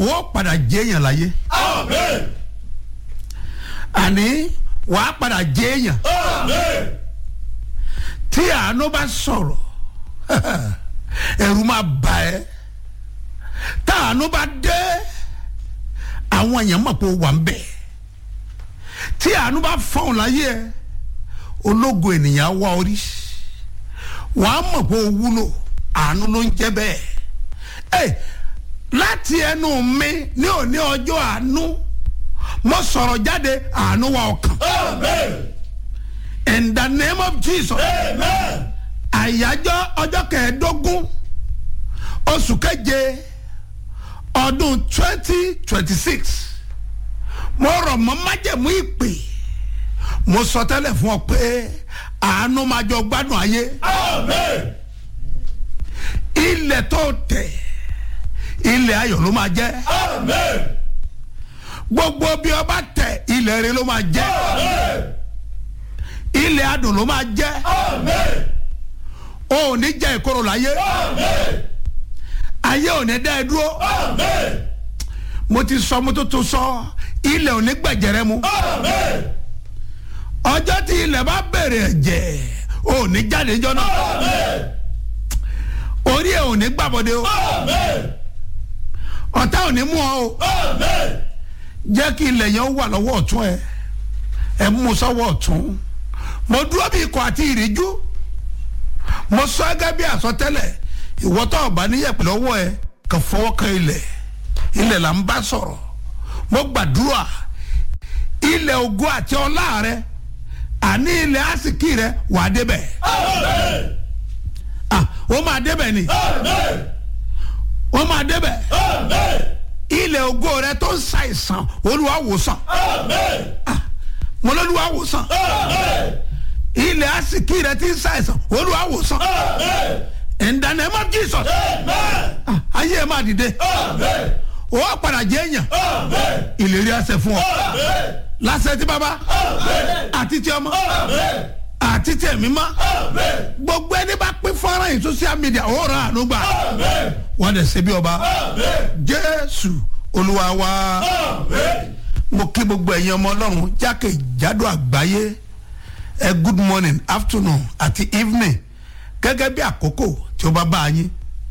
ó padà jẹ́yàn láyé Amen. àní wàá padà jẹ́yàn Amen. tí àánú bá sọ̀rọ̀ ẹ̀rù máa bà ẹ́ tá àánú bá dé àwọn èèyàn mọ̀ pé ó wà ń bẹ̀ tí àánú bá fọ̀hún láyé ẹ ológo ènìyàn á wá orí wàá mọ̀ pé ó wúlò àánú ló ń jẹ́ bẹ́ẹ̀ ẹ láti ẹnu mi ní òní ọjọ́ àánú mo sọ̀rọ̀ jáde àánú wa ọkàn Amen. in the name of Jesus Amen. àyájọ́ ọjọ́ kẹẹ̀ẹ́dógún oṣù keje ọdún twenty twenty six mo rọ̀ mọ́ májẹ̀mú ìpè mo sọ tẹ́lẹ̀ fún ọ pé àánú máa jọ gbádùn ayé Amen. ilẹ̀ tó tẹ̀ ilẹ̀ ayọ̀ ló máa jẹ́ Amen. gbogbo bí ọba tẹ̀ ilẹ̀ rẹ ló máa jẹ́ Amen. ilẹ̀ adùn ló máa jẹ́ Amen. o ò ní jẹ́ ìkorò láyé Amen. ayé ò ní dá ẹ dúró Amen. mo ti sọ mo tó tó sọ ilẹ̀ ò ní gbẹ̀jẹ̀rẹ̀ mu. Amen. ọjọ́ tí ilẹ̀ bá bẹ̀rẹ̀ ẹ̀jẹ̀ ò ní jáde jọ náà Amen. orí ẹ̀ ò ní gbàbọ̀dé o Amen. ọ̀tá ò ní mú ọ o Amen. jẹ́ kí ilẹ̀ yẹn wà lọ́wọ́ ọ̀tún ẹ ẹ mú sọ́wọ́ ọ̀tún mo dúró bí ikọ̀ àti ìríjú mo sọ ẹgẹ́ bí àsọtẹ́lẹ̀ ìwọ́tọ̀ ọ̀bá níyẹ̀pẹ̀ lọ́wọ́ ẹ kàn fọwọ́ kan ilẹ̀ ilẹ̀ là ń bá sọ̀rọ̀ mo gbàdúrà ilẹ̀ ògo àti ọlá rẹ àní ilẹ̀ àsìkí rẹ wà á débẹ̀ Amen. ah ó máa débẹ̀ ni Amen. ó máa débẹ̀ Amen. ilẹ̀ ògo rẹ tó ń ṣàìsàn olúwa wòsàn Amen. mo lọ́lúwa wòsàn Amen. ilẹ̀ àsìkí rẹ ti ń ṣàìsàn olúwa wòsàn Amen. in the name of Jesus Amen. Ah, ayé ẹ máa dìde Amen. ó padà jẹ́ èèyàn Amen. ìlérí àṣẹ fún ọ Amen. lásẹ̀ tí bàbá Amen. àti tí ọmọ Amen. àti tí ẹ̀mí mọ́ Amen. gbogbo ẹni bá pín fọ́nrán yìí social media ó rà àánú gbà Amen. wọ́n dẹ̀ ṣe bí ọba Amen. jésù olúwa wa. Amen. mo kí gbogbo ẹ̀yin ọmọ ọlọ́run jákèjádò àgbáyé ẹ good morning afternoon àti evening gẹ́gẹ́ bí àkókò tí ó bá bá a yín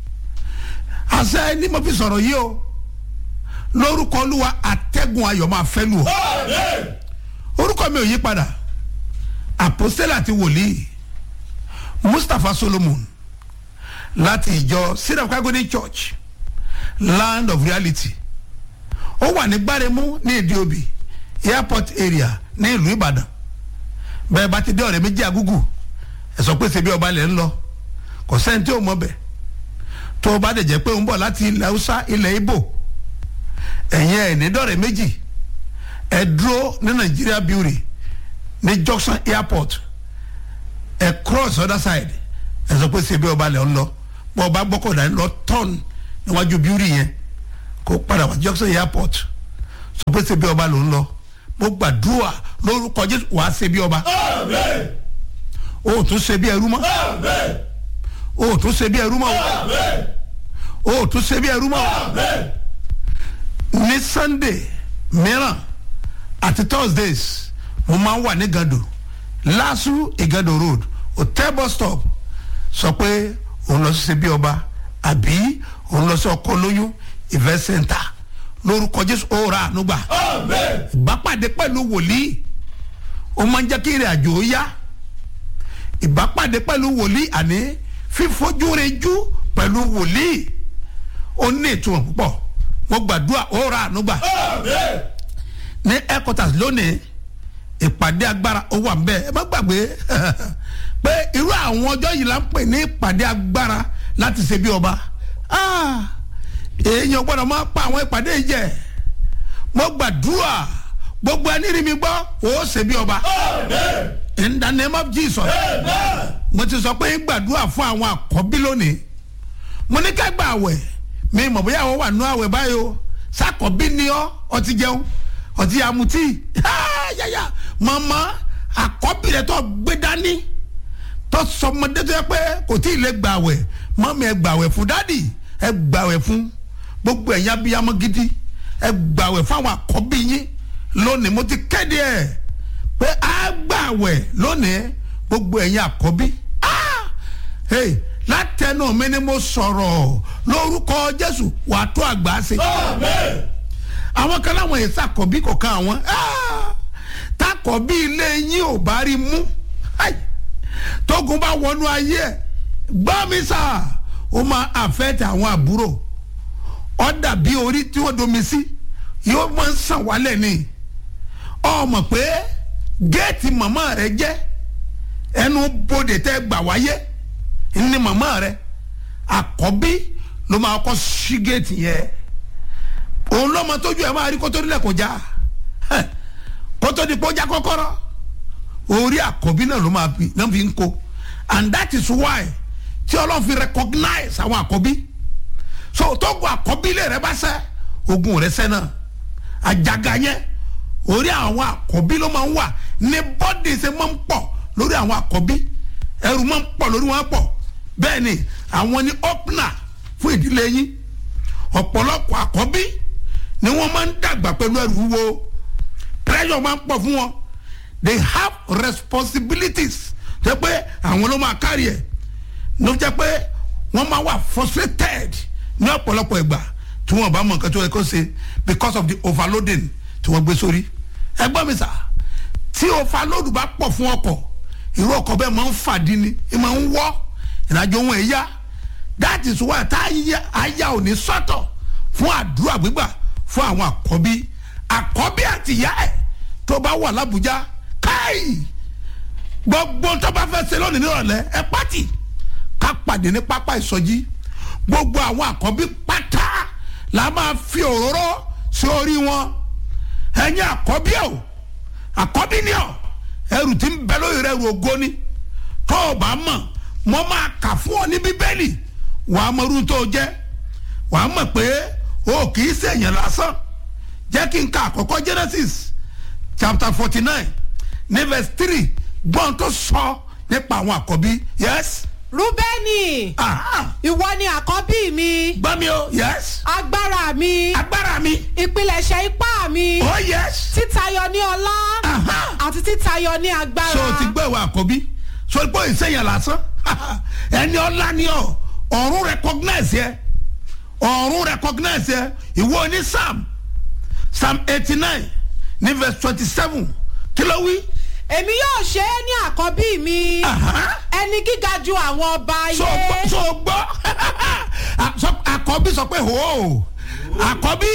àṣẹ ni mo fi sọ̀rọ̀ yìí o lórúkọ olúwa àtẹ́gùn ayọ̀ máa fẹ́ lù ọ́ Amen. orúkọ mi ò yí padà àpòstélà àti wòlíì mustapha solomon láti ìjọ syrup kagodi church land of reality ó wà ní gbáremú ní ìdíòbí airport area ní ìlú ìbàdàn bẹ́ẹ̀ bá ti dé ọ̀rẹ́ méjì agúgù ẹ sọ pé ṣebí ọba lẹ̀ ń lọ kò sẹ́ni tí ò mọ̀ bẹ̀ tó o bá dẹ̀ jẹ́ pé ó ń bọ̀ láti ilẹ̀ haúsá ilẹ̀ ibo ẹ̀yin ẹ̀ ní dọ̀rẹ́ méjì ẹ dúró ní nàìjíríà beauty ní junction airport ẹ cross other side ẹ sọ pé ṣebí ọba lẹ̀ ń lọ bọ́ ọba gbọ́kọ̀dá ń lọ turn níwájú beauty yẹn kó padà wá junction airport sọ pé ṣebí ọba ló ń lọ mo gbàdúrà lórúkọ jésù wàá ṣebí ọba Amen. o ò tún ṣebí ẹrú mọ́ Amen. o ò tún ṣebí ẹrú mọ́ Amen. o ò tún ṣebí ẹrú mọ́ Amen. ní sunday mìíràn àti thursdays mo máa ń wà ní gado lasu igado road hotel bus stop sọ pé òun lọ sí ṣebí ọba àbí òun lọ sí ọkọ lóyún event center lórúkọ jésù ó ra àánú gbà Amen. ìbápàdé pẹ̀lú wòlíì ó máa ń jẹ́ kí ìrìn àjò ó yá ìbápàdé pẹ̀lú wòlíì àní fífojúrejú pẹ̀lú wòlíì ó ní ìtumọ̀ púpọ̀ mo gbàdúrà ó ra àánú gbà Amen. ní headquarters lónìí ìpàdé agbára ó wà nbẹ ẹ má gbàgbé pé irú àwọn ọjọ́ yìí la ń pè ní ìpàdé agbára láti ṣe bí ọba Ah, èèyàn gbọ́dọ̀ máa pa àwọn ìpàdé yìí jẹ mo gbàdúrà gbogbo ẹni rí mi gbọ́ ó ṣe bí ọba Amen. in the name of Jesus Amen. mo ti sọ pé ń gbàdúrà fún àwọn àkọ́bí lónìí mo ní ká gba àwẹ̀ mi mọ̀ bóyá àwọn wà nú àwẹ̀ báyìí o sàkọ́bí ni ọ́ ọtí jẹun ọtí amutí yáyà màmá àkọ́bí rẹ̀ tó gbé dání tó sọmọdé tó yẹ pé kò tí ì lè gbàwẹ̀ mọ́mí ẹ gbàwẹ̀ fún dádì ẹ gbàwẹ̀ fún gbogbo ẹ̀yin abiyamọ gidi ẹ gbàwẹ̀ fún àwọn àkọ́bí yín lónìí mo ti kéde ẹ̀ pé a gbàwẹ̀ lónìí gbogbo ẹ̀yin àkọ́bí Ah! Hey, látẹnu mi ni mo sọ̀rọ̀ lórúkọ jésù wàá tó àgbà ṣe Amen. àwọn kan láwọn yẹn sàkọ̀bí kọ̀ọ̀kan àwọn Ah! takọ̀bí ilé yín ò bá rí mú Ai! tógun bá wọnú ayé ẹ̀ gbọ́ mi sà ó máa àfẹ́tẹ̀ àwọn àbúrò ó dàbí orí tí wọ́n domi sí yóò máa ń sàn wálẹ̀ ni ọ mọ̀ pé géètì màmá rẹ jẹ́ ẹnu bodè tẹ́ gbà wáyé ní màmá rẹ àkọ́bí ló máa kọ́ sí géètì yẹn òun lọ́mọ tójú ẹ̀ máa rí kótó nílẹ̀ kó já Heh, kótó di kó já kọ́kọ́rọ́ orí àkọ́bí náà ló máa fi náà fi ń kó and that is why tí ọlọ́run fi recognize àwọn àkọ́bí so tógun àkọ́bí lè rẹ bá sẹ́ ogun rẹ sẹ́ náà àjàgà yẹn orí àwọn àkọ́bí ló máa ń wà ní bọ́dì ṣe máa ń pọ̀ lórí àwọn àkọ́bí ẹrù máa ń pọ̀ lórí wọn pọ̀ bẹ́ẹ̀ ni àwọn ni opener fún ìdílé yín ọ̀pọ̀lọpọ̀ àkọ́bí ni wọ́n máa ń dàgbà pẹ̀lú ẹrù wúwo pressure máa ń pọ̀ fún wọn they have responsibilities jẹ́ pé àwọn ló máa kárí ẹ̀ ló jẹ́ pé wọ́n máa wà frustrated ní ọ̀pọ̀lọpọ̀ ìgbà tí wọ́n bá mọ nǹkan tó yẹ kó ṣe because of the overloading tí wọ́n gbé sórí ẹgbọ́n mi sà tí overload bá pọ̀ fún ọkọ̀ irú ọkọ̀ bẹ́ẹ̀ máa ń fàdí ni ẹ máa ń wọ́ ìrìnàjò wọn èyá that is why tá àyà ò ní sọ́tọ̀ fún àdúrà gbígbà fún àwọn àkọ́bí àkọ́bí àtìyá ẹ̀ tó bá wà lábújá káì gbogbo tó bá fẹ́ ṣe lónìí nírọ̀lẹ́ ẹ pàtì ká pàdé ní pápá ìsọjí gbogbo àwọn àkọ́bí pátá la máa fi òróró sí orí wọn ẹ̀yin àkọ́bí o àkọ́bí ni ọ ẹrù tí ń bẹ lórí rẹ ẹrù ògo ni tó o bá mọ̀ mo máa kà fún ọ ní bíbélì wàá mọ irú tó o jẹ́ wàá mọ̀ pé o kì í ṣèyàn lásán jẹ́ kí n ka àkọ́kọ́ genesis chapter forty nine ní verse three gbọ́n tó sọ nípa àwọn àkọ́bí yes rúbẹ́nì aha ìwọ ni àkọ́bí mi gbọ́ mi o yes agbára mi agbára mi ìpilẹ̀ṣẹ̀ ipá mi oh yes títayọ ní ọlá aha àti títayọ ní agbára. so o ti gbọ́ ìwà àkọ́bí so pé ìsẹ̀yìn lásán ẹni ọlá ni ọ ọ̀run recognize yẹ ọ̀run recognize yẹ ìwọ ní psalm psalm eighty nine ní verse twenty seven kí ló wí. èmi yóò ṣe é ní àkọ́bí mi Aha. ẹni gíga ju àwọn ọba so gbọ́ ayé. so gbọ́ A- so- àkọ́bí sọ pé ho àkọ́bí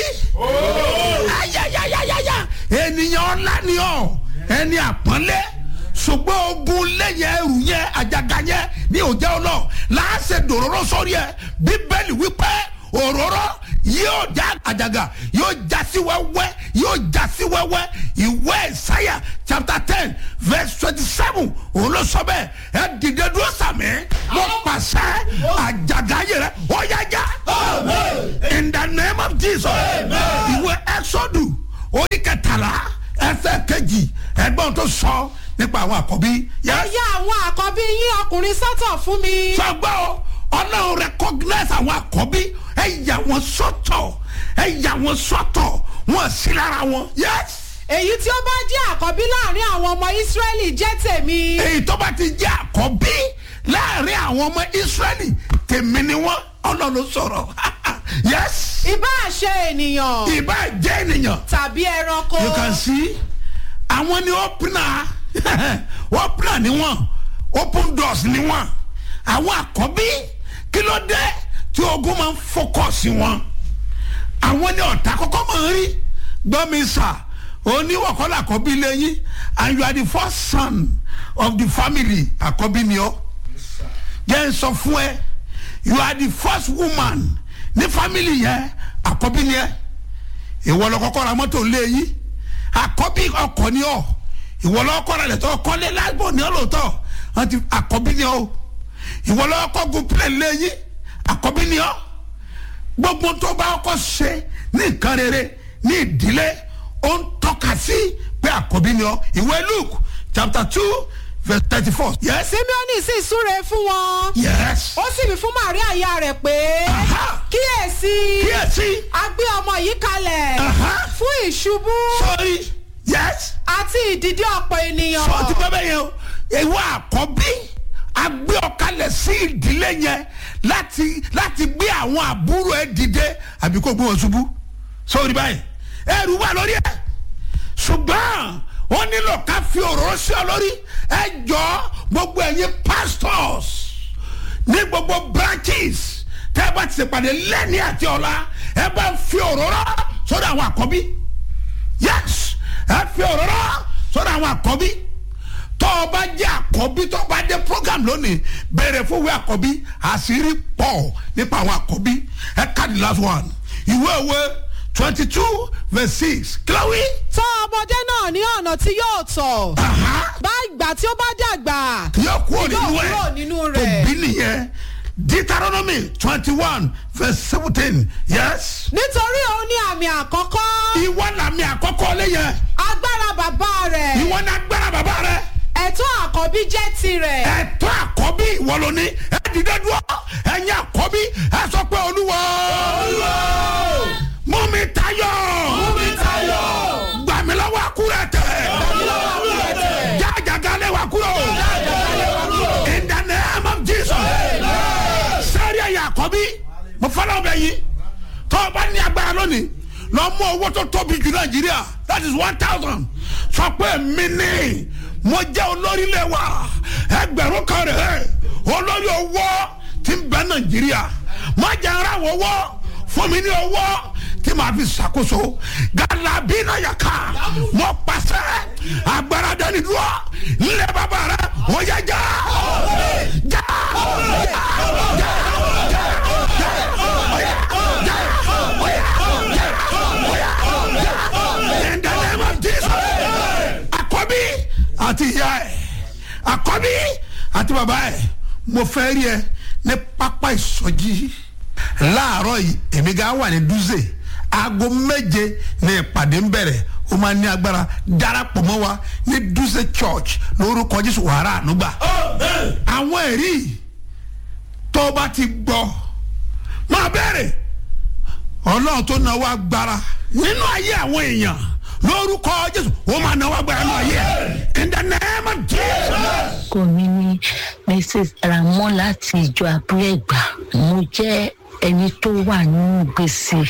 ayayayayaya ènìyàn ọ̀la ni ọ ẹni àpọ́nlé ṣùgbọ́n ogun lẹ́yìn ẹrù yẹn àjàgà yẹn ní òjẹ́ ọlọ́ láàṣẹ dòróró sórí ẹ bíbélì wípé òróró yóò já àjàgà yóò já sí wẹ́wẹ́ yóò já sí wẹ́wẹ́ ìwé ìsáyà chapter ten verse twenty seven òun ló sọ bẹ́ẹ̀ ẹ dìde dúró sàmì mo pàṣẹ àjàgà yẹrẹ ó yá já in the name of jesus ìwé ẹsọdù orí kẹtàlá ẹsẹ kejì ẹgbọn tó sọ nípa àwọn àkọ́bí ẹ yes yà àwọn àkọ́bí yín ọkùnrin sọ́tọ̀ fún mi. sọgbọ́ o ọlọ́run recognize àwọn àkọ́bí ẹ yà wọ́n sọ́tọ̀ ẹ yà wọ́n sọ́tọ̀ wọ́n sí lára wọn yes èyí tí ó bá jẹ́ àkọ́bí láàrin àwọn ọmọ ìsírẹ́lì jẹ́ tèmi. èyí tó bá ti jẹ́ àkọ́bí láàrin àwọn ọmọ israẹli tèmi ni wọ́n ọlọ́run sọ̀rọ̀ yes ìbá ṣe ènìyàn ìbá jẹ́ ènìyàn tàbí ẹranko. you can see àwọn ni opener opener ni wọn open doors ni wọn àwọn àkọ́bí kí ló dé tí ogun máa ń focus wọn àwọn ni ọ̀tá kọ́kọ́ máa ń rí gbọ́mi sà oníwọ̀kọ́lá àkọ́bí lẹ́yìn and you are the first son of the family àkọ́bí ni ọ́ jẹ́ n sọ fún ẹ you are the first woman ní family yẹn àkọ́bí ni ẹ ìwọ lọ kọ́kọ́ ra mọ́tò lé yìí àkọ́bí ọkọ̀ ni ọ́ ìwọ lọ kọ́ra lẹ̀ tọ́ kọ́lé lágbó ni ọ́ lóòótọ́ àti àkọ́bí ni ọ́ ìwọ lọ kọ́ gun plẹ̀ lé yìí àkọ́bí ni ọ́ gbogbo tó bá kọ́ ṣe ní nǹkan rere ní ìdílé ó ń tọ́ka sí pé àkọ́bí ni ọ́ ìwé luke chapter two verse thirty four yes simeoni sì súre fún wọn. yes ó sì wí fún maria ìyá rẹ̀ pé Aha. kíyèsí kíyèsí agbára gbé ọmọ yìí kalẹ̀ Aha. fún ìṣubú sọ́ọ́rí yes àti ìdìde ọ̀pọ̀ ènìyàn. sọ ti bẹ́ẹ̀ bẹ́ẹ̀ yẹn o ìwọ àkọ́bí agbé ọ̀kalẹ̀ sí ìdílé yẹn láti láti gbé àwọn àbúrò ẹ dìde àbí kó gbé wọn ṣubú sórí báyìí ẹrù wà lórí ẹ ṣùgbọ́n wọ́n nílò ká fi òróró sí ọ lórí ẹ jọ gbogbo ẹ̀yin pastors ní gbogbo branches tẹ́ ẹ bá ti ṣèpàdé lẹ́ni àti ọ̀la ẹ bá fi òróró sórí àwọn àkọ́bí yes ẹ fi òróró sọ́dọ̀ àwọn àkọ́bí tọ́ ọ bá jẹ́ àkọ́bí tọ́ ọ bá dé program lónìí bẹ̀rẹ̀ fún ìwé àkọ́bí àṣírí pọ̀ nípa àwọn àkọ́bí ẹ ká the last one ìwé ìwé twenty two verse six kílọ̀wé. tọ́ ọmọdé náà ní ọ̀nà tí yóò tọ̀. bá ìgbà tí ó bá dàgbà. yóò kúrò nínú yóò ẹ kúrò nínú tó rẹ̀. bí nìyẹn deuteronomy twenty one verse seventeen yes. nítorí òun ní àmì àkọ́kọ́. ìwọ làmì àkọ́kọ́ lẹ́yìn agbára bàbá rẹ̀. ìwọ ní agbára bàbá rẹ. ẹ̀tọ́ àkọ́bí jẹ́ tirẹ̀. ẹ̀tọ́ àkọ́bí ìwọ ló ní ẹ dìde dúró ẹ̀yin àkọ́bí ẹ sọ pé olúwa mú mi tayọ gbà mí lọ́wọ́ àkúrẹ́ tẹ̀ jájàgá lé wa kúrò in the name of Jesus sẹ́rí ẹ̀yin àkọ́bí mo fọlọ́ bẹ yín tó o bá ní agbára lónìí lọ mú owó tó tóbi jù nàìjíríà that is one thousand sọ pé mi ní mo jẹ́ olórí ilé wa ẹgbẹ̀rún kan rẹ̀ olórí owó ti ń bẹ nàìjíríà má jẹ́ ara wọ́wọ́ fún mi ní owó tí màá fi ṣàkóso galabina yaka mo pàṣẹ agbára dání dúró nílẹ̀ bàbá rẹ̀ ó yẹ já já já já in the name of Jesus. Àkọ́bí àti ìyá ẹ̀ àkọ́bí àti bàbá ẹ̀ mo fẹ́ rí ẹ ní pápá ìsọjí láàárọ̀ yìí èmi gá wà ní dúzè aago méje ní ìpàdé ń bẹ̀rẹ̀ ó máa ní agbára darapọ̀ mọ́ wa ní dúzè church lórúkọ Jésù wàrà ànúgbà àwọn ẹ̀rí tó o bá ti gbọ́ máa bẹ̀rẹ̀ ọlọ́run tó náwó agbára nínú ayé àwọn èèyàn lórúkọ jésù ó máa náwó agbára nínú ayé ẹ in the name of jesus. orúkọ mi ní mrs ramon láti ìjọ abúlẹ̀gbà mo jẹ́ ẹni tó wà nínú gbèsè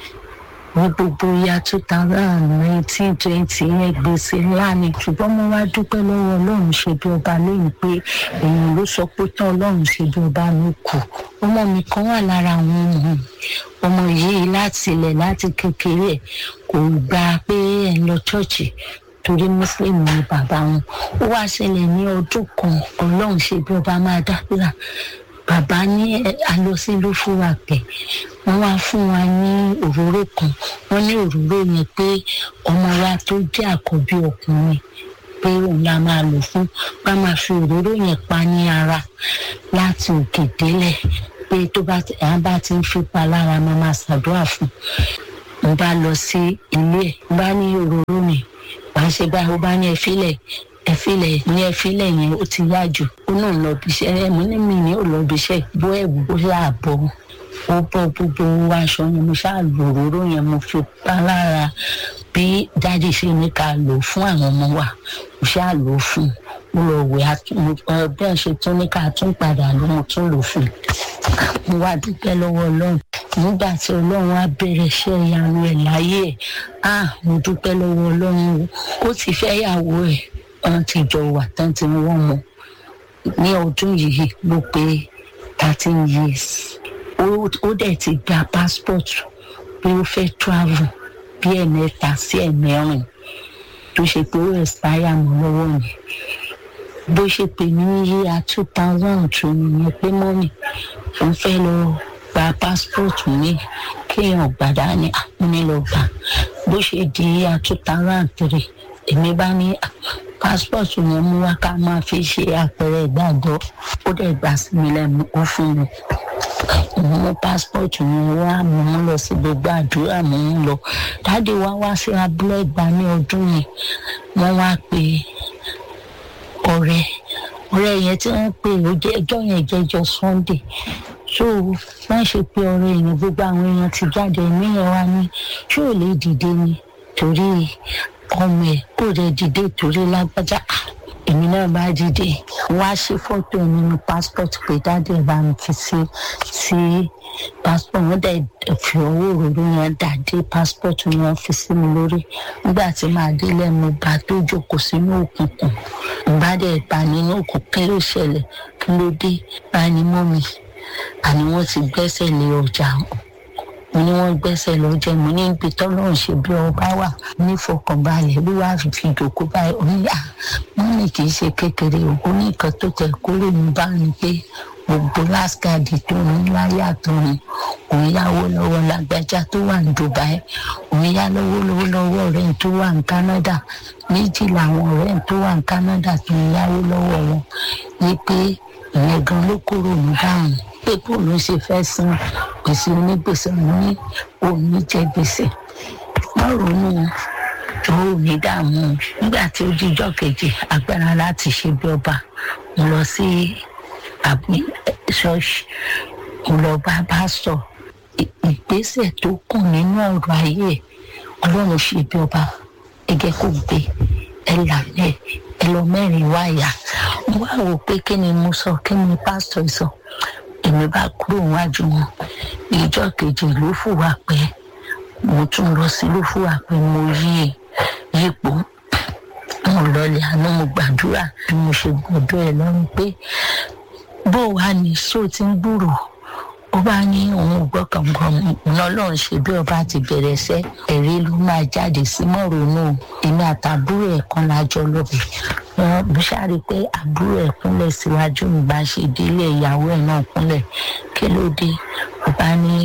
ní gbogbo ya two thousand nineteen twenty yẹn gbèsè ńlá ni ṣùgbọ́n mo wá dúpẹ́ lọ́wọ́ ọlọ́run ṣe bí ọba lóyún pé èèyàn ló sọ pé tán ọlọ́run ṣe bí ọba ló kù ọmọ mi kan wà lára àwọn ọmọ mi ọmọ yìí láti ilẹ̀ láti kékeré ẹ̀ kò gbà pé ẹ̀ ń lọ ṣọ́ọ̀ṣì torí muslim ni bàbá wọn ó wá ṣẹlẹ̀ ní ọdún kan ọlọ́run ṣe bí ọba máa dábìlà bàbá ní alọsí ló fún wa pẹ wọn wá fún wa ní òróró kan wọn ní òróró yẹn pé ọmọ wa tó jẹ àkọ́bí ọkùnrin pé òun la máa lò fún bá máa fi òróró yẹn pa ní ara láti òkè délẹ̀ pé tó bá ti à bá ti ń fipá lára máa máa ṣàdúrà fún un bá lọ sí ilé ẹ̀ bá ní òróró mi wàá ṣe báyìí ó bá ní ẹ fílẹ̀ ẹfilẹ ní ẹfilẹ yẹn ó ti yá jù ó náà lọ bí iṣẹ́ ẹ mo ní mi ní ò lọ bí iṣẹ́ bó ẹ̀wù ó yà bọ́ ó bọ́ gbogbo aṣọ yẹn mo ṣáà lò òróró yẹn mo fi pa lára bí dáàdi ṣe ní ká lò fún àwọn ọmọ wa mo ṣáà lò ó fún un mo lọ wẹ̀ bẹ́ẹ̀ ṣe tún ní ká tún padà ló mo tún lò fún un mo wá dúpẹ́ lọ́wọ́ ọlọ́run nígbà tí ọlọ́run á bẹ̀rẹ̀ iṣẹ́ ìyanu ẹ̀ láyé ẹ̀ ah mo dúpẹ́ lọ́wọ́ ọlọ́run ó ti fẹ́ yàwó ẹ̀ wọn ti jọ wà tán tí wọn mọ ní ọdún yìí ló pé thirteen years ó dẹ̀ ti gba passport pé ó fẹ́ travel bí ẹ̀mẹ́ta sí ẹ̀mẹ́rin tó ṣe pé ó expire mọ́ lọ́wọ́ mi bó ṣe pè mí ní yíya two thousand two nìyẹn pé mọ́mì òun fẹ́ lọ gba passport mi kéèyàn gbàdá ní àpínlẹ̀ ọgbà bó ṣe di yíya two thousand three èmi bá ní passport yẹn mú wá ká máa fi ṣe àpẹẹrẹ ìgbàgbọ́ ó dẹ̀ gbà sí mi lẹ́nu ó fún mi mo mú passport yẹn wá mo mú lọ sí gbogbo àdúrà mo ń lọ dáàdi wá wá sí abúlé ìgbà ní ọdún yẹn wọ́n wá pé ọ̀rẹ́ ọ̀rẹ́ yẹn tí wọ́n pè ó jẹ́ ẹjọ́ yẹn jẹ́jọ́ sunday so wọ́n ṣe pé ọ̀rọ̀ èèyàn gbogbo àwọn èèyàn ti jáde ní ẹ̀ wá ní ṣé ò lè dìde ni torí ọmọ ẹ̀ kò rẹ̀ dìde torí lágbájá èmi náà bá dìde wá ṣe fọ́tò nínú passport pé dáadé ẹ̀ bá mi fi sí sí passport wọn dẹ̀ fi owó òróró yẹn dà dé passport yẹn fi sí mi lórí nígbà tí màá dé lẹ́nu bá tó jókòó sínú òkùnkùn bá dẹ̀ bá nínú òkùnkùn kí ló ṣẹlẹ̀ kí ló dé bá ní mọ́ mi àní wọ́n ti gbẹ́sẹ̀ lé ọjà mo ní wọ́n gbẹ́sẹ̀ lọ́jọ́ mo ní ibi tọ́lọ́run ṣe bí ọba wà nífọkànbalẹ̀ ló wá fi fi dòkó báyìí oníyà wọ́n ní kì í ṣe kékeré o ó ní nǹkan tó tẹ̀ kúrò ní bá ní pé gbogbo láskàdì tó ní láyé àtọ̀run òun yáwó lọ́wọ́ lágbájá tó wà ní dubai òun yá lọ́wọ́ lọ́wọ́ lọ́wọ́ ọ̀rẹ́ tó wà ní canada méjì làwọn ọ̀rẹ́ tó wà ní canada tó ń yáwó lọ́wọ́ wọn ní pé ìyẹn gan ló kúrò ní báwọn pé bóun ló ṣe fẹ́ san gbèsè onígbèsè ní òní jẹ gbèsè má ronú ò ní dààmú nígbà tí ó jíjọ́ kejì agbára láti ṣe bí ọba mo lọ sí àbí ṣọ́ọ̀ṣì mo lọ bá bá sọ ìgbésẹ̀ tó kù nínú ọ̀rọ̀ ayé ọlọ́run ṣe bí ọba ẹgẹ́ kò gbé ẹ là ẹ ẹ lọ mẹ́rin wáyà mo wá wò pé kí ni mo sọ kí ni pásítọ̀ sọ èmi bá kúrò wájú wọn ìjọ kejì ló fùwà pé mo tún lọ sí ló fùwà pé mo yí yípo mo lọlẹ àná mo gbàdúrà bí mo ṣe gbọdọ ẹ lọrùn pé bó wàá ní sóò tí ń gbúrò ó bá ní òun gbọ́kàngbọ́n ọlọ́run ṣe bí ọba ti bẹ̀rẹ̀ sẹ́ ẹ̀rí ló máa jáde sí mọ́rònú èmi àtàbúrò ẹ̀ kan lájọ lọ́bẹ̀ wọn bí sáré pé àbúrò ẹ̀ kúnlẹ̀ síwájú mi bá ṣe délé ìyàwó ẹ̀ náà kúnlẹ̀ kí ló dé ó bá ní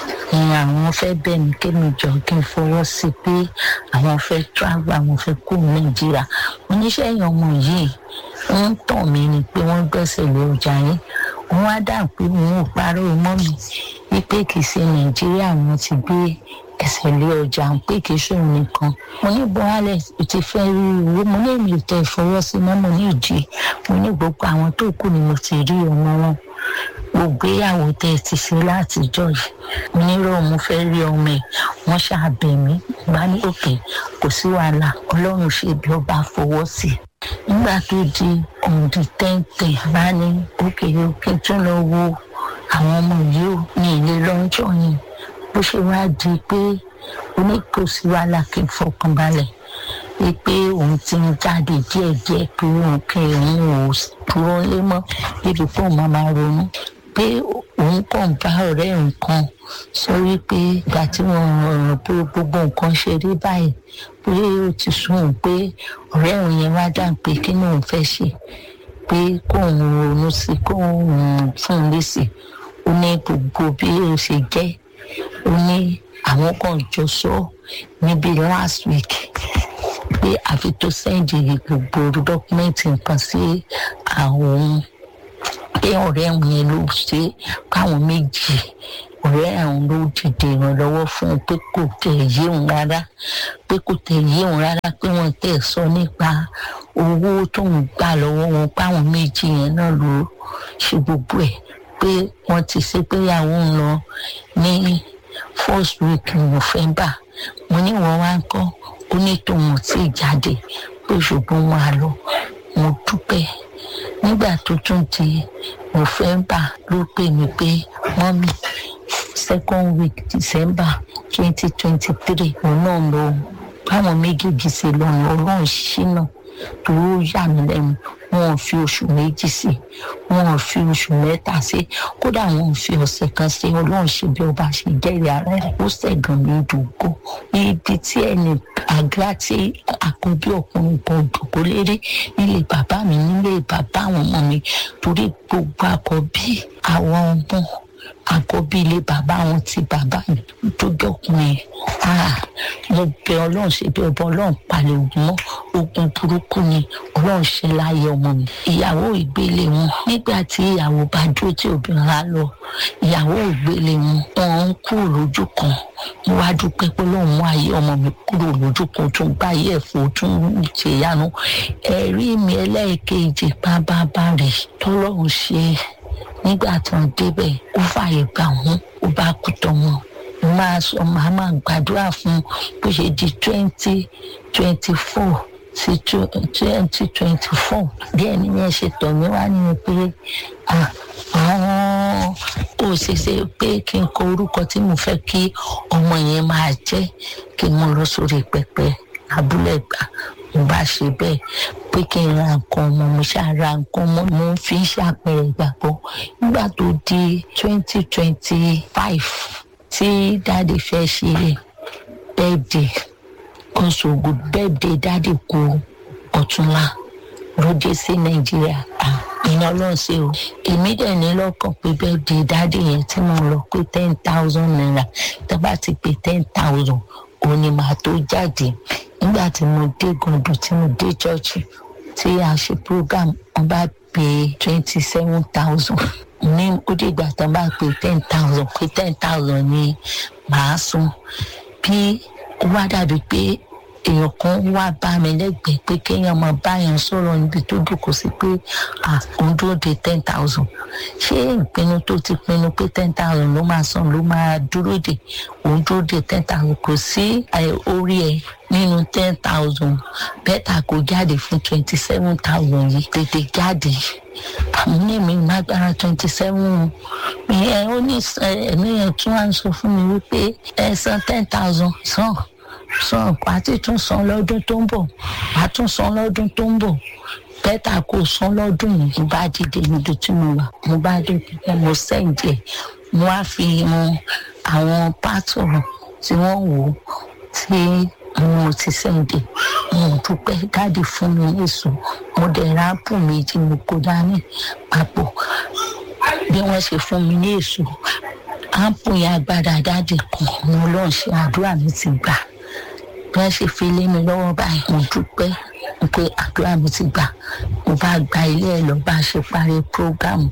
àwọn fẹ́ bẹ̀ mí kémi jọ kí n fọwọ́ sí i pé àwọn fẹ́ travel àwọn fẹ́ kó nàìjíríà oníṣẹ́ yẹn ọmọ yìí ń tàn mí ni pé wọ́n gbẹ́sẹ̀ lé ọjà yín wọn á dà pé òun ò parọ́ mọ́ mi wípé kì í ṣe nàìjíríà wọn ti gbé ẹsẹ̀ lé ọjà ń pé kì í ṣòro nìkan mo ní buhari ti fẹ́ rí owó mo ní èmi ò tẹ ìfọwọ́sí mọ́ mo ní ìdí mo ní gbogbo àwọn tó kù ni mo ti rí ọmọ wọn gbogbo ìyàwó tẹ ti ṣe látijọ́ yìí mo ní rọ mo fẹ́ rí ọmọ ẹ̀ wọ́n ṣàbẹ̀ mí bá ní òkè kò sí wàhálà ọlọ́run ṣe bí ọba fọwọ́ sí i nígbà tó di òǹdí tẹ́ǹtẹ̀ bá ní òkè òkè tún lọ wo àwọn ọmọ yìí ò ní ilé lọ́jọ́ yìí bó ṣe wá di pé oníkòsí wàhálà kí n fọkàn balẹ̀ pé òun ti ń jáde díẹ̀díẹ̀ pé òun kẹ́ òun ò dúró lé mọ́ ibi pé òun máa ronú pé òun kàn bá ọ̀rẹ́ nǹkan sọ wípé ìgbà tí wọ́n rọrùn pé gbogbo nǹkan ṣe rí báyìí pé ó ti sún òun pé ọ̀rẹ́ òun yẹn wá dà pé kí ni òun fẹ́ ṣe pé kóun ronú sí kóun fún un lésì ó ní gbogbo bí ó ṣe jẹ́ ó ní àwọn kan jọ sọ níbi last week pé àfi tó sẹ́ǹdì gbogbo dọ́kúmẹ́ǹtì nǹkan sí àwọn pé ọ̀rẹ́ àwọn yẹn ló ṣe káwọn méjì ọ̀rẹ́ àwọn ló dìde ìrànlọ́wọ́ fún un pé kò tẹ̀ yé òun rárá pé kò tẹ̀ yé òun rárá pé wọ́n tẹ̀ sọ nípa owó tó ń gbà lọ́wọ́ wọn páwọn méjì yẹn náà ló ṣe gbogbo ẹ̀ pé wọ́n ti ṣe pé ìyàwó ń lọ ní first week november mo ní wọ́n wá ń kọ́ ó ní tòun ò tí ì jáde pé ṣùgbọ́n wọn á lọ mo dúpẹ́ nígbà tó tún di november ló pè mí pé mọ́mí second week december twenty twenty three òun náà lọ báwọn méjèèjì ṣe lọ́nà ọlọ́run ṣínà tó yà mí lẹ́nu wọn ò fi oṣù méjì sí wọn ò fi oṣù mẹ́ta sí kódà wọn ò fi ọ̀sẹ̀ kan sí ọlọ́run ṣe bí ọba ṣe jẹ́rìí ara rẹ̀ ó ṣẹ̀gàn ní ìdúgbò ibi tí ẹnì àgbà tí àkọ́bí ọkùnrin kan dùkú lérí nílé bàbá mi nílé bàbá àwọn ọmọ mi torí gbogbo àkọ́bí àwọn ọmọ àkọ́bí ilé bàbá wọn ti bàbá mi tó jọkùnrin mo bẹ ọlọ́run ṣe bí ọba ọlọ́run palẹ̀ ogun mọ́ ogun burúkú ni ọlọ́run ṣe láàyè ọmọ mi ìyàwó ìgbélé wọn nígbà tí ìyàwó bá dúró tí obìnrin á lọ ìyàwó ìgbélé wọn wọn ń kúrò lójú kan mo wá dúpẹ́ pé lóun mú ayé ọmọ mi kúrò lójú kan tó ń bá ayé ẹ̀fọ́ tó ń ṣèyanu ẹ̀rí mi ẹlẹ́ẹ̀kejì bábábá rè tọ́lọ́run ṣe nígbà tí wọ́n débẹ̀ ó fààyè gbà wọ́n ó bá kú tọmọ mo máa sọ màá máa gbàdúrà fún bó ṣe di twenty twenty four sí twenty twenty four díẹ̀ nìyẹn ṣe tọ̀ mí wá nínú pé àwọn kò ṣeéṣe pé kí n kọ orúkọ tí mo fẹ́ kí ọmọ yẹn máa jẹ́ kí n mú lọ sórí pẹpẹ abúlé gbà mo bá ṣe bẹ́ẹ̀ pé kí n ra nǹkan ọmọ mo ṣáà ra nǹkan ọmọ mo fi ń ṣàpẹẹrẹ ìgbàgbọ́ nígbà tó di twenty twenty five tí dáàdi fẹ́ ṣe bẹ́ẹ̀dì kọ́sọ̀gù bẹ́ẹ̀dì dáàdi kú ọ̀túnla ló dé sí nàìjíríà iná ọlọ́run ṣe o èmi dẹ̀ ní lọ́kàn pé bẹ́ẹ̀dì dáàdi yẹn tí mo lọ pé ten thousand naira tó bá ti pé ten thousand òun ni màá tó jáde nígbà tí mo dé gàndùn tí mo dé chọ́ọ̀chì tí a ṣe program wọn bá pè twenty seven thousand ní ó dìgbà tó bá pè ten thousand pé ten thousand ni màá san bí ó wá dàbí pé èèyàn kan wá bá mi lẹ́gbẹ̀ẹ́ pé kéèyàn máa báyàn sọ̀rọ̀ níbi tó dùkọ̀ sí pé òun dúró de ten thousand ṣé ìpinnu tó ti pinnu pé ten thousand ló máa san ló máa dúró de òun dúró de ten thousand kò sí orí ẹ nínú ten thousand bẹ́tà kò jáde fún twenty seven thousand yìí tètè jáde àmì ní mi lágbára twenty seven ẹ ó ní ẹ̀mí yẹn tún wá ń sọ fún mi wípé ẹ san ten thousand san san pàtí tún san lọ́dún tó ń bọ̀ wàá tún san lọ́dún tó ń bọ̀ bẹ́tà kò san lọ́dún yìí mo bá dìde níbi tí mo wà mo bá dé pípẹ́ mo sẹ́ǹdì ẹ̀ mo wá fi hàn àwọn pátọ̀ tí wọ́n wò ó tí mo ti sẹ́ǹdì mo dúpẹ́ dáàdì fún mi èso mo dẹ̀ ráàpù méjì mo kó dání papọ̀ bí wọ́n ṣe fún mi ní èso áàpù yẹn agbára dáàdì kan mo lọ́n ṣe àdúrà mi ti gbà bí wọ́n ṣe fi lé mi lọ́wọ́ báyìí mo dúpẹ́ pé àdúrà mi ti gbà mo bá gba ilé ẹ̀ lọ bá a ṣe parí prógámù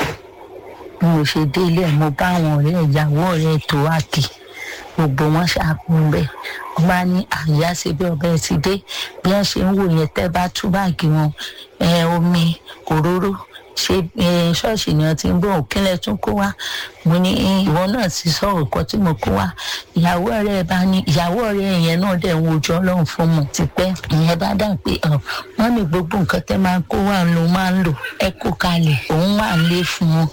bí mo ṣe dé ilé ẹ̀ mo bá àwọn ọ̀rẹ́ ìyàwó ọ̀rẹ́ tó wá kì gbogbo wọn ṣàkóso bẹ́ẹ̀ wọ́n bá ní àyà ṣe bí ọbẹ̀ ti dé bí wọ́n ṣe ń wò yẹn tẹ́ bá tú báàgì wọn omi òróró ṣe ṣọ́ọ̀ṣì ni wọ́n ti ń bọ̀ òkínlẹ̀ tún kó wá mo ní ìwọ náà ti sọ ọ̀kọ́ tí mo kó wá ìyàwó ọ̀rẹ́ bá ní ìyàwó ọ̀rẹ́ yẹn náà dẹ̀ ń wojú ọlọ́run fún mi tipẹ́ ìyẹn bá dà pé wọ́n ní gbogbo nǹkan tẹ́ máa ń kó wá ló máa ń lò ẹ kó kalẹ̀ òun wà ń lé fún wọn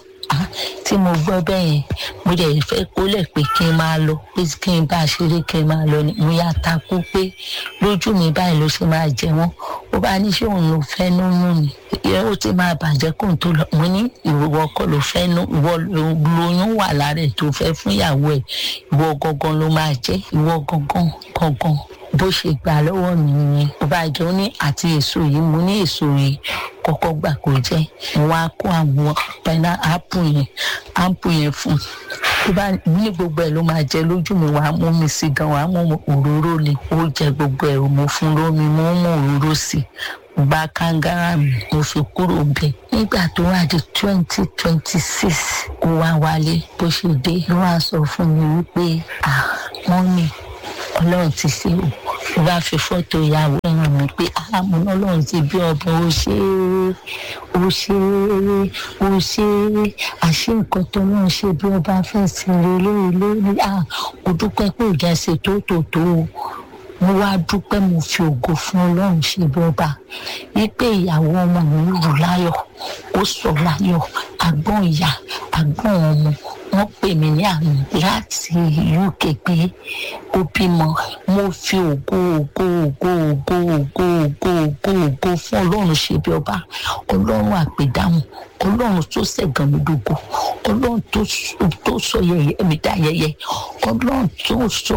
tí mo gbọ́ bẹ́ẹ̀ yẹn mo dẹ̀ fẹ́ kólẹ̀ pé kí n máa lọ pé kí n bá a ṣeré kí n máa lọ ni mo yá takú pé lójú mi báyìí ló ṣe máa jẹ wọ́n ó bá ní ṣé òun ló fẹ́ nínú ni ó ti máa bàjẹ́ kó n tó lọ mo ní ìwọ kọ́ ló fẹ́ nú ìwọ lóyún wà lára ẹ̀ tó fẹ́ fún ìyàwó ẹ̀ ìwọ gangan ló máa jẹ́ ìwọ gangan gangan bó ṣe gbà lọ́wọ́ mi ni ó bá jọ ní àti èso yìí mo ní èso yìí kọ́kọ́ gbà kó jẹ́ wọn á kó àwọn pẹ́nà ápù yẹn ápù yẹn fún tó bá ní gbogbo ẹ̀ ló máa jẹ lójú mi wàá mú mi sí gan wàá mú òróró ni ó jẹ gbogbo ẹ̀ mo fún lómi mo mú òróró sí i gba kangara mi mo fi kúrò bẹ nígbà tó wá di twenty twenty six kó wá wálé bó ṣe dé ló wá sọ fún mi wípé ah wọ́n ní ọlọ́run ti ṣe o mo bá fi fọ́tò ìyàwó ẹ̀ràn mi pé àmọ́ ọlọ́run ti bí ọba ó ṣe é ó ṣe é ó ṣe é àṣé nǹkan tó náà ṣe bí ọba fẹ́ sí rẹ lórí lórí à mo dúpẹ́ pé ìjà ṣe tó tó tó o mo wá dúpẹ́ mo fi ògo fún ọlọ́run ṣe bí ọba wípé ìyàwó ọmọ mi rù láyọ̀ ó sọ láyọ̀ àgbọ̀n ìyá àgbọ̀n ọmọ wọ́n pè mí ní àná láti uk pé ó bímọ mo fi ògo ògo ògo ògo ògo ògo ògo ògo fún ọlọ́run ṣe bí ọba ọlọ́run àpèdáhùn ọlọ́run tó ṣẹ̀gàn mi dògo ọlọ́run tó sọ yẹyẹ mi dá yẹyẹ ọlọ́run tó sọ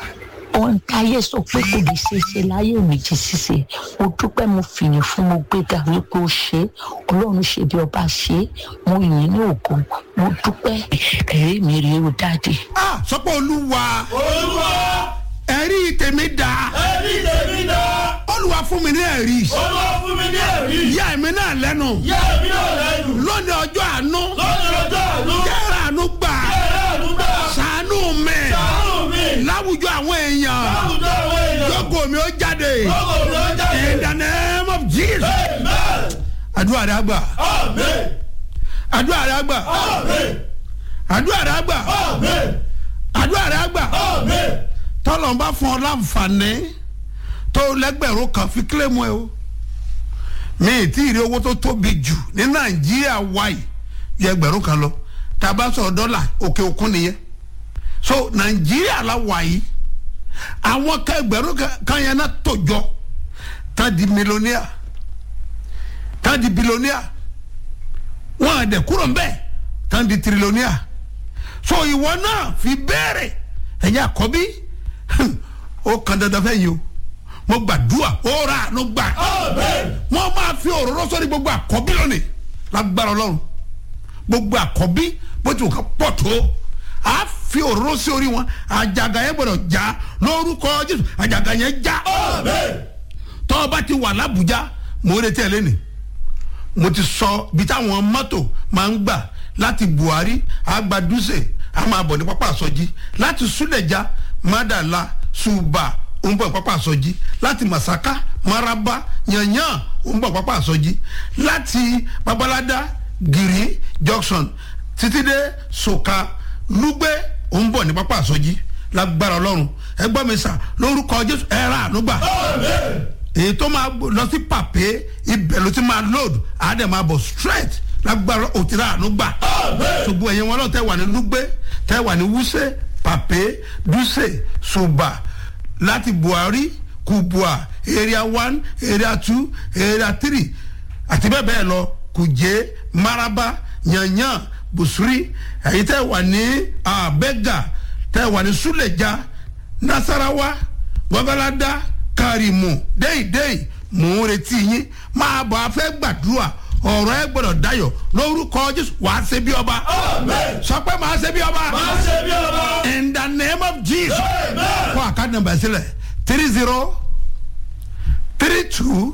ohun táyé sọ pé kò lè ṣe é ṣe láyé mi jí ṣíṣe mo dúpẹ́ mo fìyìn fún mo gbéga wípé ó ṣe é ọlọ́run ṣe bí ọba ṣe é mo yìn ní ògo mo dúpẹ́ ẹ̀rí mi rèé o dáàdì. ah sọpọ olúwa olúwa ẹ̀rí tèmi dá ẹbí tèmi dá olúwa fún mi ní ẹ̀rí olúwa fún mi ní ẹ̀rí yá èmi náà lẹ́nu yá èmi náà lẹ́nu lónìí ọjọ́ àánú lọ́dún ọjọ́ àánú yára àánú gbà yẹ́rẹ́ àdúgbò sàánú mi sàánù mi láwùjọ àwọn èèyàn láwùjọ àwọn èèyàn lógo mi ó jáde lọ́gọ̀ mi ó jáde in the name of jesus amen àdúrà rẹ àgbà amen àdúrà rẹ àgbà Àmín. àdúrà rẹ àgbà Àmín. àdúrà rẹ àgbà Àmín. tọ́lọ̀ ń bá fún ọ láǹfààní tó lẹ́gbẹ̀rún kan fi kílẹ̀mù ẹ o mi ì tí ì rí owó tó tóbi jù ní nàìjíríà wáyé yẹ ẹgbẹ̀rún kan lọ tá a bá sọ̀rọ̀ dọ́là òkè òkun nìyẹn so nàìjíríà la wáyé àwọn kan ẹgbẹ̀rún kan- kan yẹn náà tó jọ tá a di mílíọ̀nìà tá a di bílíọ̀nìà wọn à dẹ̀ kúrò ń bẹ́ẹ̀ tá a di tírílíọ̀nìà so ìwọ náà fi béèrè ẹ̀yin àkọ́bí ó kan dandan fẹ́ yìí o mo gbàdúrà ó ra àánú gbà Àmín. wọ́n máa fi òróró sọ́ni gbogbo àkọ́bí lónìí lágbára ọlọ́run gbogbo àkọ́bí bó ti wù ká pọ̀ tó a fi òróró sí orí wọn àjàgà yẹn gbọdọ̀ já lórúkọ jésù àjàgà yẹn já Àmín. tọ́ ọ bá ti wà lábújá mo ń retí ẹ lẹ́nìí mo ti sọ bí táwọn mọ́tò máa ń gbà láti buhari agbadúsè a máa bọ̀ ní pápá àsọjí láti súlẹ̀já mádàlá ṣùbà ó ń bọ̀ pápá àsọjí láti masaka maraba yanyan ó ń bọ̀ pápá àsọjí láti babalada giri junction títí dé soka lúgbẹ́ ó ń bọ̀ ní pápá àsọjí lágbára ọlọ́run ẹgbọ́n mi sà lórúkọ jésù ẹ ra àánú gbà Àmín. èyí tó máa bọ̀- lọ sí pàpé ibẹ̀ ló ti máa load àádẹ́ máa bọ̀ straight lágbára òtíra àánú gbà. Àmín. ṣùgbọ́n ẹ̀yin wọn náà tẹ́ wà ní lúgbẹ́ tẹ́ wà ní wúṣẹ́ pàpé dúṣẹ́ ṣùbà láti buhari kubua area one area two area three àti bẹ́ẹ̀ bẹ́ẹ̀ lọ kùjẹ́ maraba yanyan busuri ẹ̀yin tẹ́ wà ní abẹ́gà tẹ́ wà ní suleja nasarawa gbọ́gọ́ládá karimu déyìdéyì mò ń retí yín máa bọ̀ afẹ́ gbàdúrà ọ̀rọ̀ ẹ gbọ́dọ̀ dayọ̀ lórúkọ jésù wàá ṣe bí ọba Àmín. sọ pé màá ṣe bí ọba Máa ṣe bí ọba. in the name of jesus Amen. kó àkáàdì nàmbà sílẹ̀ three zero three two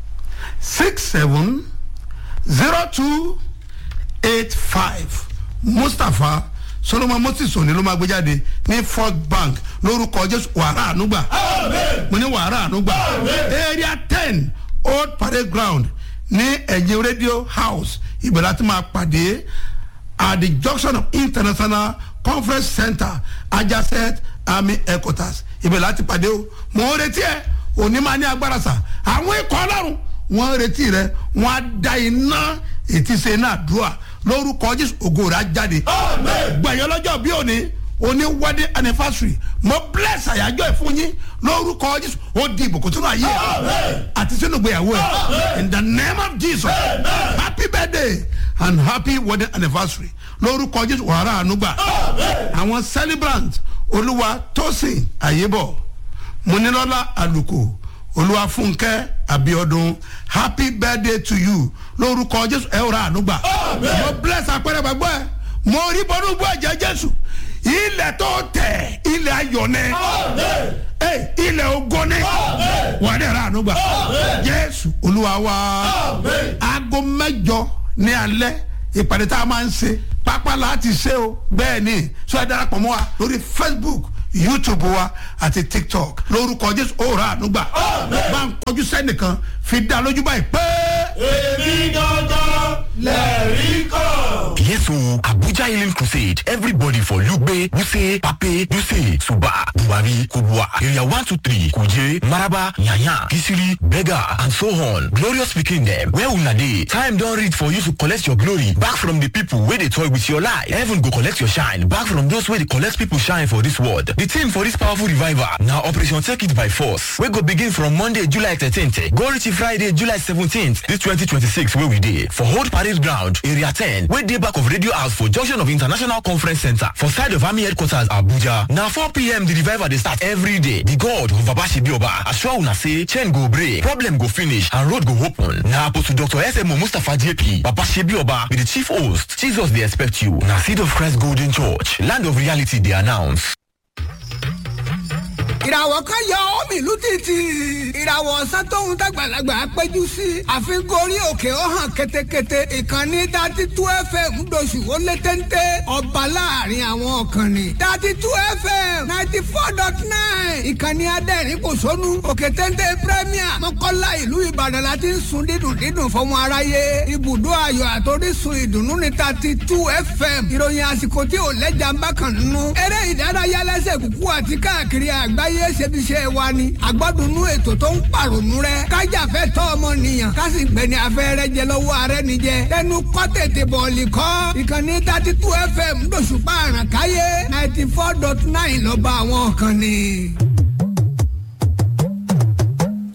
six seven zero two eight five mustapha solomon moses òní ló máa gbé jáde ní fort bank lórúkọ jésù wàrà ànúgbà Àmín. mo ní wàrà ànúgbà area ten old parade ground ní ẹ̀yìn radio house ibẹ̀ láti máa pàdé at the junction of international conference center adjacent army headquarters ibẹ̀ láti pàdé o mo ń retí ẹ òní máa ní agbára sà àwọn ikọ̀ ọlọ́run wọ́n ń retí rẹ wọ́n á da iná ètí ṣe iná àdúrà lórúkọ jésù ògo rẹ̀ á jáde Àmín. gbẹ̀yìn ọlọ́jọ́ bí òní òní wedding anniversary mo bless àyájọ́ ẹ̀ fún yín lórúkọ jésù ó di ìbùkún sínú ayé ẹ̀ Amen. àti sínú ìgbéyàwó ẹ̀ Amen. in the name of jesus Amen. happy birthday and happy wedding anniversary lórúkọ jésù wàhálà ànúgbà Àmín. àwọn celebrant olúwa tósìn àyébọ̀ múnilọ́lá àlùkò olúwa fúnkẹ́ abiodun happy birthday to you lórúkọ jésù ẹ rà ànúgbà Amen. mo bless àpẹẹrẹ gbàgbọ́ ẹ mo rí bọ́dún gbọ́ ẹ̀jẹ̀ jésù ilẹ̀ tó tẹ̀ ilẹ̀ ayọ̀ ni Àmín. Ẹ, ilẹ̀ ogo ni Amen. wà á dẹ̀ rà ànúgbà Amen. jésù olúwa wa Amen. aago mẹ́jọ ní alẹ́ ìpàdé tá a máa ń ṣe pápá láti ṣe o bẹ́ẹ̀ ni sọ ẹ darapọ̀ mọ́ wa lórí facebook youtube wa àti tiktok lórúkọ jésù ó rà ànúgbà Amen. bá ń kọjú sẹ́nìkan fi dá lójú báyìí pé. Èmi gangan lẹ̀rí kan. Yes, so Abuja Healing Crusade. Everybody for Lugbe, Wuse, Pape, Duse, Suba, Buhari, Kubwa, Area 123, Kuje, Maraba, Nyanya, Kisiri, Bega, and so on. Glorious speaking them. Where una dey? Time don reach for you to collect your glory back from the people wey dey toy with your life. Heaven go collect your shine back from those wey dey collect people shine for this world. The theme for this powerful revival na Operation Take It by Force wey go begin from Monday, July 13th go reach Friday, July 17th this 2026 wey we dey for Old Parade Ground, Area 10 wey dey back of Radio House for junction of International Conference Center for side of Army Headquarters Abuja. Na 4pm the revival dey start every day. The God of Babashibioba assure una say chain go break, problem go finish and road go open. Na Apostle Dr. SMO Mustapha JP Babashibioba be the chief host. Jesus dey expect you. Na Seed of Christ Golden Church, land of reality dey announce. ìràwọ̀ kan yọ omi ìlú títì ìràwọ̀ ọ̀sán tóun dàgbàlagbà péjú sí àfikún orí òkè ó hàn ketekete ìkànnì dati tú fm ńdọ̀sù ó lé téńté ọba láàrin àwọn ọ̀kànnì dati tú fm ninety four dot nine ìkànnì adẹ́rìn kò sónú òkè téńté premier mọ́kànlá ìlú ìbàdàn la ti ń sun dídùn dídùn fọmọ aráyé ibùdó ayọ̀ àtòrísun ìdùnnú ní dati tú fm ìròyìn àsìkò tí ò lẹ́jà ń bá kàn nínú eré ìdárayá lẹ́sẹ̀ kúkú àti káàkiri àgbáyé ṣebiṣẹ́ wa ni àgbọ́dúnú ètò tó ń pàrònú rẹ kájàfẹ́ tọ́ ọmọnìyàn kásì gbẹ̀ni afẹ́rẹ́ jẹ lọ́wọ́ ààrẹ nìjẹ tẹnu kọ́ tètè bọ̀ọ̀lì kọ́ ìkànnì thirty two fm lóṣùpá àràkáyé ninety four dot nine lọ́ba àwọn kan ni.